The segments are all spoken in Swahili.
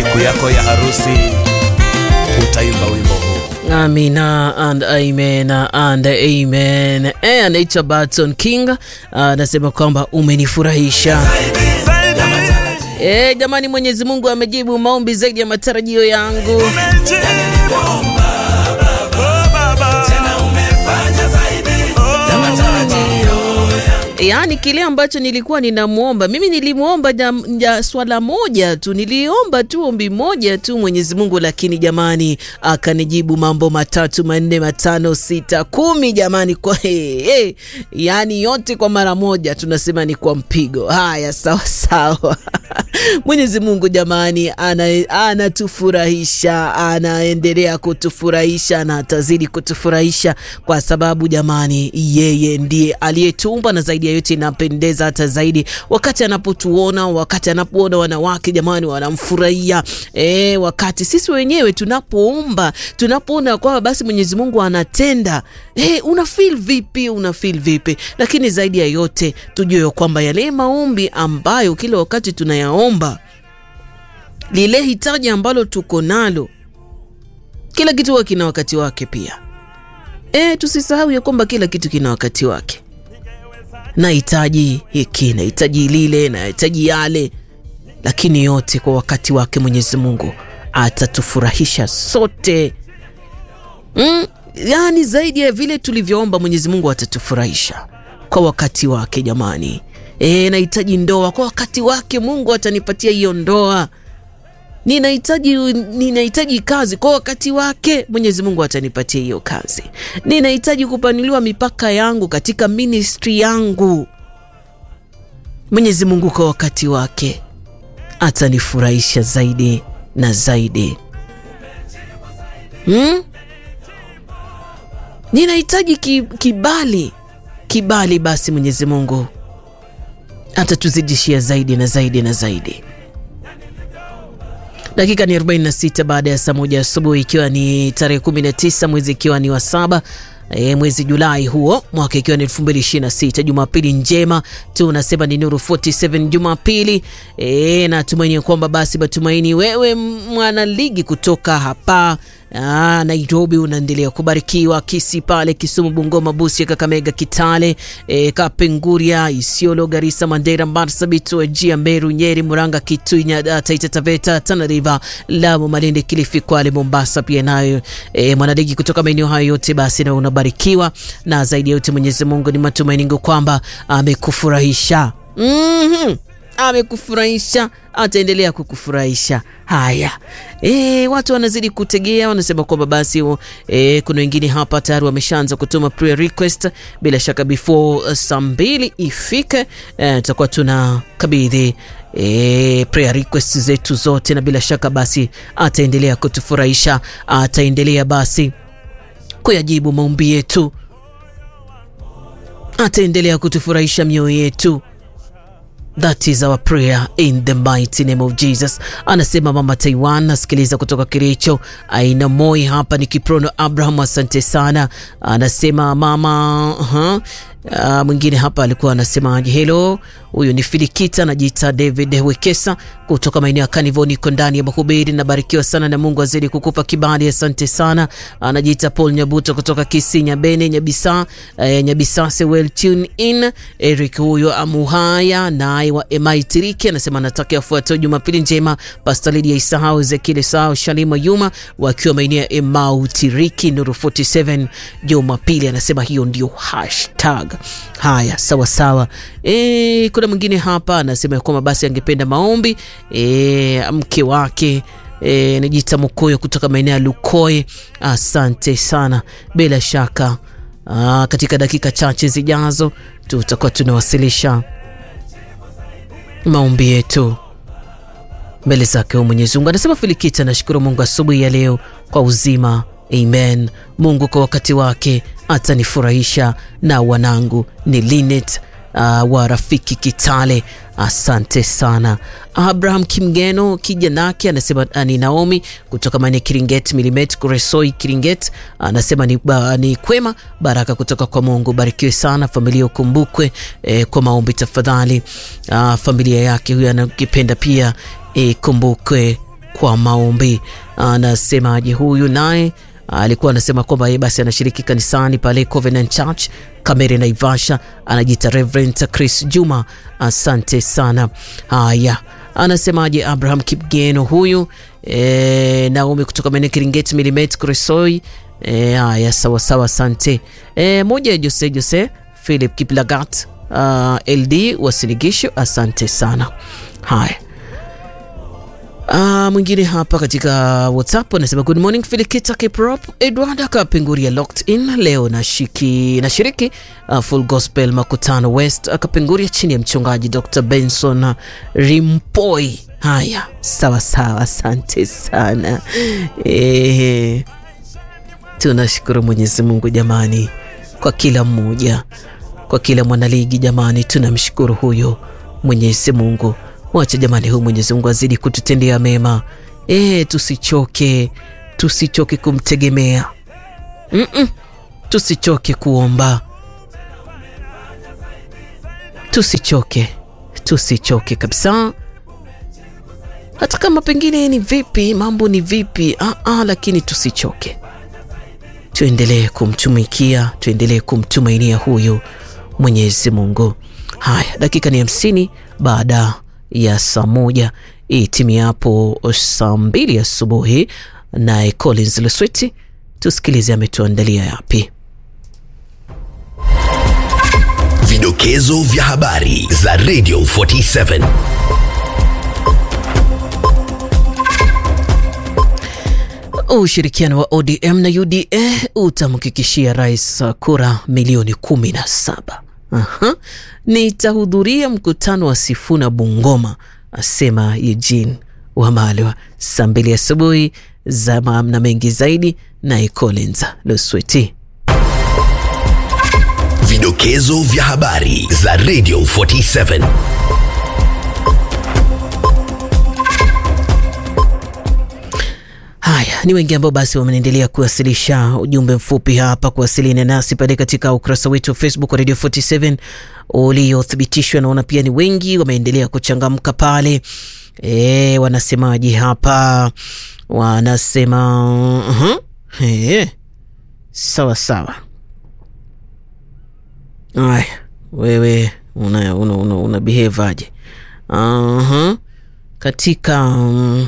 siku yako ya harusi utaimba wimbo huu. Amina and amen and amen. Eh, anaitwa Barton King anasema kwamba umenifurahisha. Eh, jamani, Mwenyezi Mungu amejibu maombi zaidi ya matarajio yangu. Yaani kile ambacho nilikuwa ninamwomba mimi, nilimwomba ja swala moja tu, niliomba tu ombi moja tu Mwenyezi Mungu, lakini jamani, akanijibu mambo matatu manne matano sita kumi, jamani, kwa hey, hey. Yaani yote kwa mara moja, tunasema ni kwa mpigo. Haya, sawa sawa. Mwenyezi Mungu jamani, anatufurahisha, ana anaendelea kutufurahisha na atazidi kutufurahisha kwa sababu jamani, yeye ndiye aliyetumba na zaidi yote inapendeza hata zaidi wakati anapotuona, wakati anapoona wanawake jamani, wanamfurahia e, wakati sisi wenyewe tunapoomba, tunapoona kwamba basi Mwenyezi Mungu anatenda e, una feel vipi? Una feel vipi? Lakini zaidi ya yote tujue kwamba yale maombi ambayo kila wakati tunayaomba, lile hitaji ambalo tuko nalo, kila kitu huwa kina wakati wake pia. E, tusisahau ya kwamba kila kitu kina wakati wake nahitaji hiki, nahitaji lile, nahitaji yale, lakini yote kwa wakati wake Mwenyezi Mungu atatufurahisha sote. Mm, yani zaidi ya vile tulivyoomba Mwenyezi Mungu atatufurahisha kwa wakati wake jamani. E, nahitaji ndoa, kwa wakati wake Mungu atanipatia hiyo ndoa. Ninahitaji ninahitaji kazi, kwa wakati wake Mwenyezi Mungu atanipatia hiyo kazi. Ninahitaji kupanuliwa mipaka yangu katika ministry yangu, Mwenyezi Mungu kwa wakati wake atanifurahisha zaidi na zaidi. Hmm? Ninahitaji ki, kibali kibali, basi Mwenyezi Mungu atatuzidishia zaidi na zaidi na zaidi. Dakika ni 46 baada ya saa moja asubuhi, ikiwa ni tarehe 19 mwezi ikiwa ni wa saba E, mwezi Julai huo mwaka ikiwa ni 2026. Jumapili njema tunasema ni Nuru 47 Jumapili. E, natumaini kwamba basi matumaini wewe mwana ligi kutoka hapa Aa, Nairobi unaendelea kubarikiwa, Kisi pale Kisumu, Bungoma, Busia, Kakamega, Kitale, e, Kapenguria, Isiolo, Garissa, Mandera, Marsabit, Wajia, Meru, Nyeri, Muranga, Kitui, Taita Taveta, Tana River, Lamu, Malindi, Kilifi, Kwale, Mombasa pia nayo e, mwanaligi kutoka maeneo hayo yote basi na unabarikiwa na zaidi ya yote Mwenyezi Mungu ni matumaini kwamba amekufurahisha. mm-hmm. Amekufurahisha, ataendelea kukufurahisha. Haya, e, watu wanazidi kutegea, wanasema kwamba basi e, kuna wengine hapa tayari wameshaanza kutuma prayer request. Bila shaka before saa mbili ifike tutakuwa e, tuna kabidhi e, prayer request zetu zote, na bila shaka basi ataendelea kutufurahisha, ataendelea basi kuyajibu maombi yetu, ataendelea kutufurahisha mioyo yetu. That is our prayer in the mighty name of Jesus. Anasema mama Taiwan, nasikiliza kutoka Kericho. Aina Moi hapa ni Kiprono Abraham, asante sana. Anasema mama uh-huh. Uh, mwingine hapa alikuwa anasemaje? Hello, huyu ni Filikita, anajiita David Wekesa kutoka maeneo ya Kanivo, niko ndani ya mahubiri, nabarikiwa sana na Mungu azidi kukupa kibali, asante sana. Anajiita Paul Nyabuto kutoka Kisi Nyabene Nyabisa, uh, Nyabisase, well tune in. Eric huyo amuhaya naye wa Emaitiriki anasema anataka afuatao Jumapili njema, Pastor Lydia Isahau, Ezekiel Isahau, Shalima Yuma wakiwa maeneo ya Emautiriki, Nuru 47 Jumapili, anasema hiyo ndio hashtag Haya, sawa sawa. E, kuna mwingine hapa anasema kwamba basi angependa maombi e, mke wake e, najita Mukoyo kutoka maeneo ya Lukoe. Asante sana, bila shaka aa, katika dakika chache zijazo tutakuwa tunawasilisha maombi yetu mbele zake Mwenyezi Mungu. Anasema Filikita, nashukuru Mungu asubuhi ya leo kwa uzima Amen. Mungu kwa wakati wake atanifurahisha na wanangu ni Linet uh, wa rafiki Kitale. Asante sana Abraham Kimgeno kijanake anasema ni Naomi kutoka maeneo Kiringet Milimet Kuresoi Kiringet anasema ni, ba, ni kwema baraka kutoka kwa Mungu. Barikiwe sana familia, ukumbukwe eh, kwa maombi tafadhali. Uh, familia yake huyo anakipenda pia ikumbukwe kwa maombi. Anasemaje huyu naye alikuwa anasema kwamba yeye basi anashiriki kanisani pale Covenant Church Kamere Naivasha, anajiita Reverend Chris Juma. Asante sana. Haya, anasemaje Abraham Kipgeno huyu e, Naomi kutoka maeneo Kiringeti Milimet Kuresoi. E, haya sawa sawa, asante. E, moja ya Jose Jose Philip Kiplagat uh, LD Wasiligisho, asante sana. Haya Uh, mwingine hapa katika WhatsApp anasema good morning Filikita Kiprop Edward akapenguria locked in leo nashiki nashiriki uh, full gospel makutano West akapenguria chini ya mchungaji Dr. Benson Rimpoi. Haya, sawa sawa, asante sana eh, tunashukuru Mwenyezi Mungu jamani, kwa kila mmoja, kwa kila mwanaligi jamani, tunamshukuru huyo Mwenyezi Mungu. Wacha jamani, huyu Mwenyezi Mungu azidi kututendea mema e, tusichoke, tusichoke kumtegemea mm -mm. Tusichoke kuomba, tusichoke, tusichoke kabisa, hata kama pengine ni vipi, mambo ni vipi, ah, ah, lakini tusichoke, tuendelee kumtumikia, tuendelee kumtumainia huyu Mwenyezi Mungu. Haya, dakika ni hamsini baada ya saa moja itimiapo saa mbili asubuhi. Naye Collins Lesweti, tusikilize ametuandalia yapi. Vidokezo vya habari za Radio 47 Ushirikiano wa ODM na UDA utamhakikishia rais kura milioni kumi na saba. Aha. Nitahudhuria mkutano wa Sifuna Bungoma, asema Eugene Wamalwa. Saa mbili asubuhi za na mengi zaidi naye Collins Lusweti. Vidokezo vya habari za Radio 47 Haya, ni wengi ambao basi wameendelea kuwasilisha ujumbe mfupi hapa, kuwasiliana nasi pale katika ukurasa wetu wa Facebook wa Radio 47 uliothibitishwa. Naona pia ni wengi wameendelea kuchangamka pale. E, wanasemaje hapa? Wanasema uh -huh. E, sawa sawa. Aya, wewe una, una, una, una behave aje? uh -huh. katika um,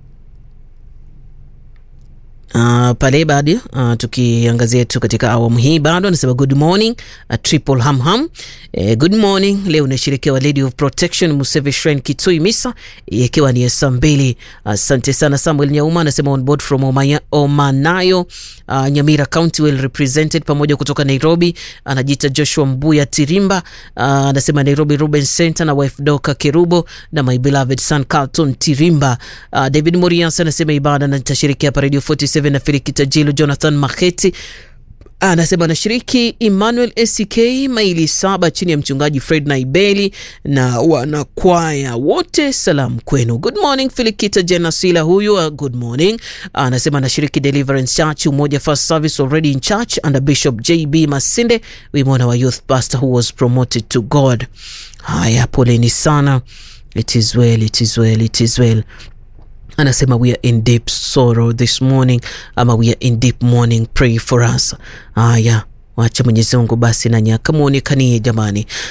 Uh, pale bado uh, tukiangazia tu katika awamu hii bado anasema good morning uh, triple ham ham eh, good morning. Leo unasherekea Lady of Protection Museve Shrine Kitui Misa ikiwa ni saa mbili. Asante uh, sana. Samuel Nyauma anasema on board from Omaya, Omanayo uh, Nyamira County well represented, pamoja kutoka Nairobi anajiita Joshua Mbuya Tirimba uh, anasema Nairobi Ruben Center na wife Doka Kerubo na my beloved son Carlton Tirimba uh, David Morias anasema ibada na nitashirikia hapa Radio 47 na Filikita Jilo Jonathan Maketi anasema anashiriki Emmanuel SK maili saba chini ya mchungaji Fred Naibeli na wanakwaya wote, salamu kwenu. Good morning Filikita Jenasila huyu uh, good morning. Anasema anashiriki Deliverance Church Umoja First Service already in church under Bishop JB Masinde wimona wa youth pastor who was promoted to God. Haya, poleni sana. It is well, it is well, it is well anasema we are in deep sorrow this morning, ama we are in deep mourning, pray for us. Haya, wacha Mwenyezi Mungu basi nanyi akamwonekanie jamani.